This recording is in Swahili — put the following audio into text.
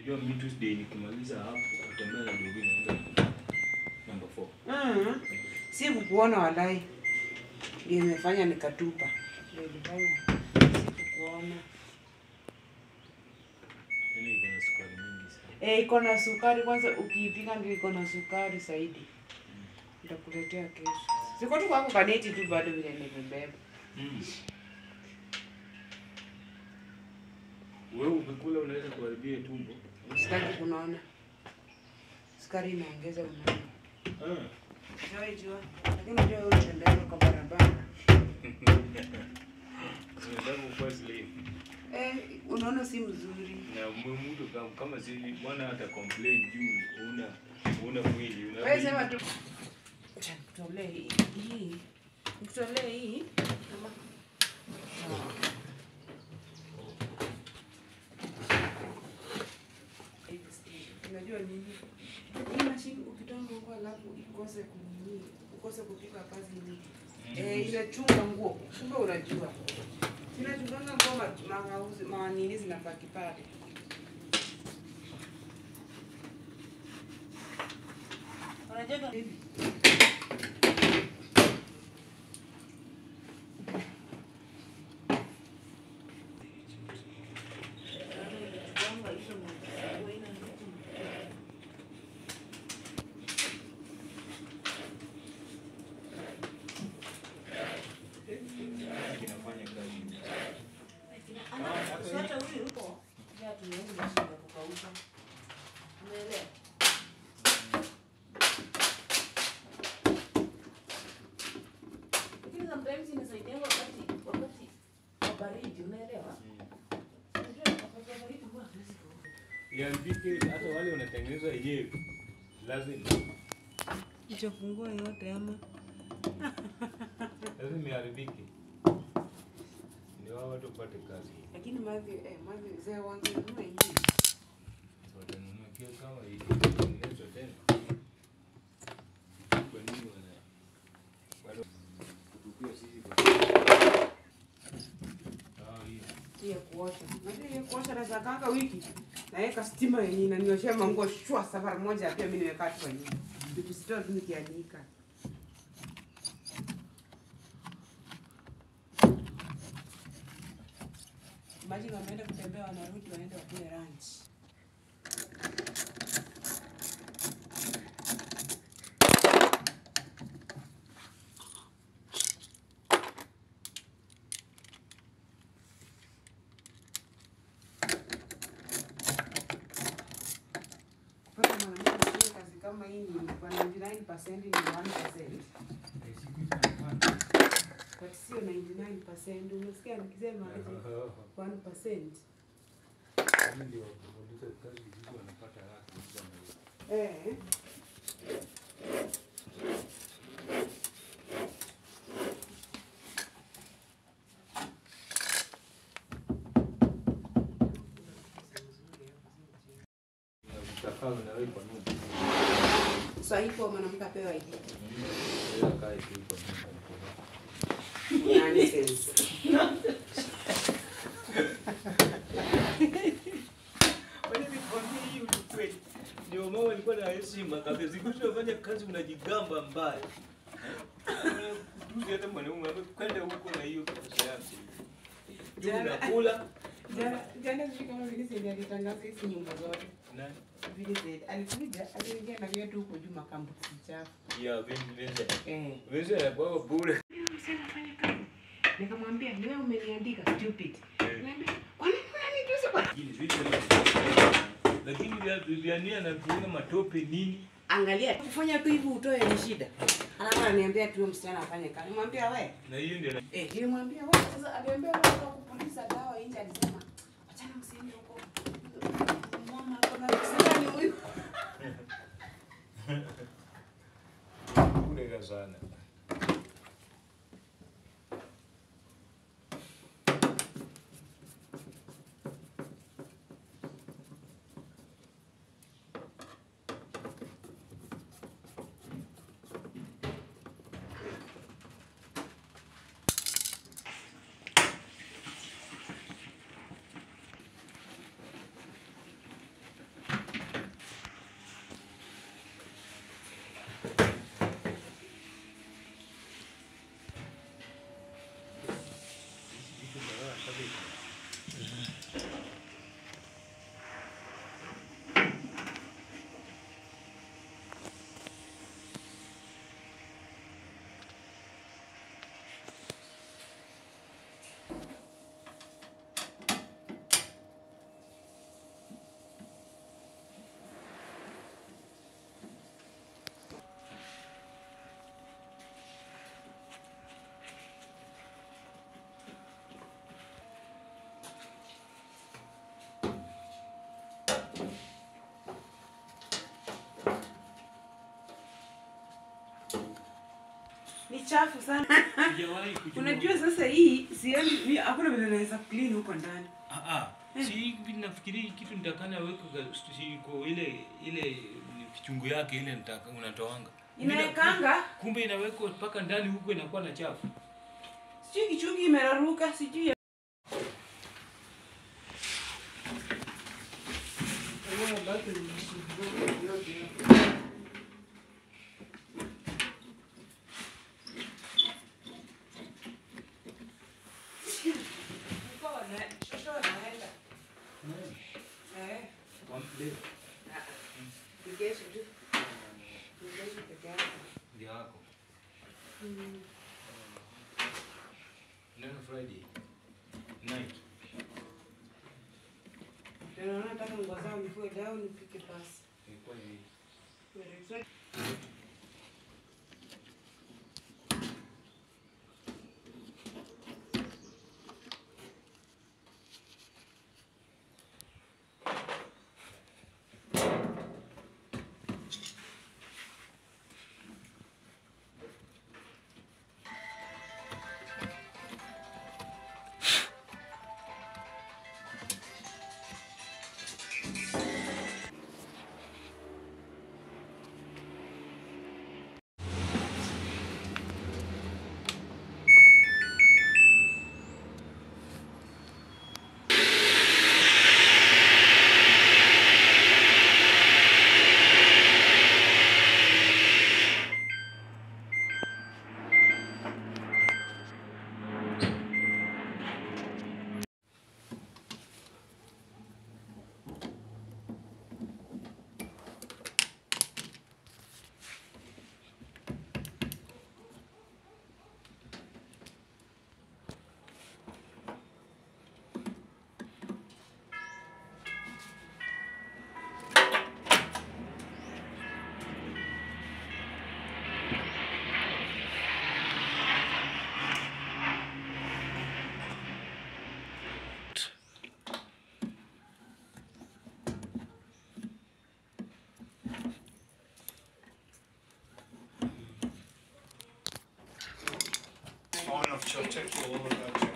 Unajua mimi Tuesday nikimaliza hapo kutembea na ndugu naenda number 4. Mm. Si kukuona walai. Ndio imefanya nikatupa. Ndio ilifanya sikukuona. Yaani iko na sukari mingi sana. Eh, iko na sukari kwanza ukiipika ndio iko na sukari zaidi. Nitakuletea kesho. Siko tu kwako kaneti tu bado vile nimebeba. Mm. Wewe ukikula unaweza kuharibia tumbo. Sitaki kunaona. Sukari inaongeza unaona. Ah. Wewe jua. Lakini unajua wewe unatembea kwa barabara. Unataka kukuwa slim. Eh, unaona si mzuri. Na mwe- mtu kama kama si mwana hata complain juu una una mwili una Wewe sema tu. Acha nikutolee hii. Hii. Nikutolee hii. Ama. Sawa. Hivi si- Unajua nini? Hii mashine ukitoa nguo alafu ikose kunini, ukose kupika kazi nyingi. Eh, inachunga nguo. Kumbe unajua. Inachunganga nguo ma- mauzi manini zinabaki pale. Unajua hivi. kinafanya kazi. Iandike hata wale wanatengeneza yenyewe lazima Ichafungua yote ama lazima iharibike. Ndio hao watu wapate kazi. lakini mavi eh, mavi zee wangenunua hii Watanunua kio kama hii itengenezwa tena. Kwa nini wana bado kutupia sisi kwa Ah, hii. si ya kuosha. Najua ya kuosha naweza kanga wiki naweka stima yenye inanioshea manguo shwa safari moja, pia mimi nimekaa tu kwa nyumba vitu sitoa tu nikianika. Imagine wameenda kutembea, wanarudi, wanaenda wakule lunch. Kupata mwanamke kufanya kazi kama hii ni kwa 99% ni 1%. But sio 99%. Umesikia nikisema aje? 1%. Kama ndio wakuuliza kazi hizo wanapata raha kuuliza na hiyo. Eh. Na utakaa na wewe kwa nyumba. Sasa hipo mwanamke apewa ID. Unaweza kaa tu kwa nyumba. Nonsense. Wewe nikwambie hii ukweli. Ndio mama alikuwa na heshima kabisa. Siku hizo unafanya kazi unajigamba mbaya. Eh, Kutuzi hata mwanaume kwenda huko na hiyo pesa yako. Juu Jana- unakula Jana jana sijui kama Vincent alitangaza hizi nyumba zote. na Vincent alikuja aliingia na viatu huko juu makambusi chafu. ya Vincent. Eh. Vincent anakuwa bure. Nikamwambia ni wewe umeniandika stupid. Eh. Niambia kwa nini unanitusi kwa Lakini vitu lakini vya vya nia na kuona matope nini? Angalia kufanya tu hivi utoe ni shida. Alafu ananiambia tu huyo msichana afanye kazi. Nimwambia we. Na hiyo ndio Eh, nilimwambia wewe sasa aliambia wewe kwa kupuliza dawa nje alisema achana msiende huko. Mama kuna msichana ni huyu. bure sana. chafu sana. Sijawahi kujua. Unajua sasa hii sioni mi- hakuna vile naweza clean huko ndani. Ah, ah. Si hivi nafikiri hii kitu nitakana weka kwa- si kwa ile ile kichungu yake ile nitaka unatoanga. Inawekanga Kumbe inawekwa mpaka ndani huko inakuwa na chafu. sijui kichungi imeraruka sijui. Eh, kesho tu. Kesho peke yake. Ndio yako. Mm. Neno Friday. Night. Ndio naona nataka nguo zangu nifue leo nipike pasi. Ilikuwa ni Fine, I've checked checked all of that.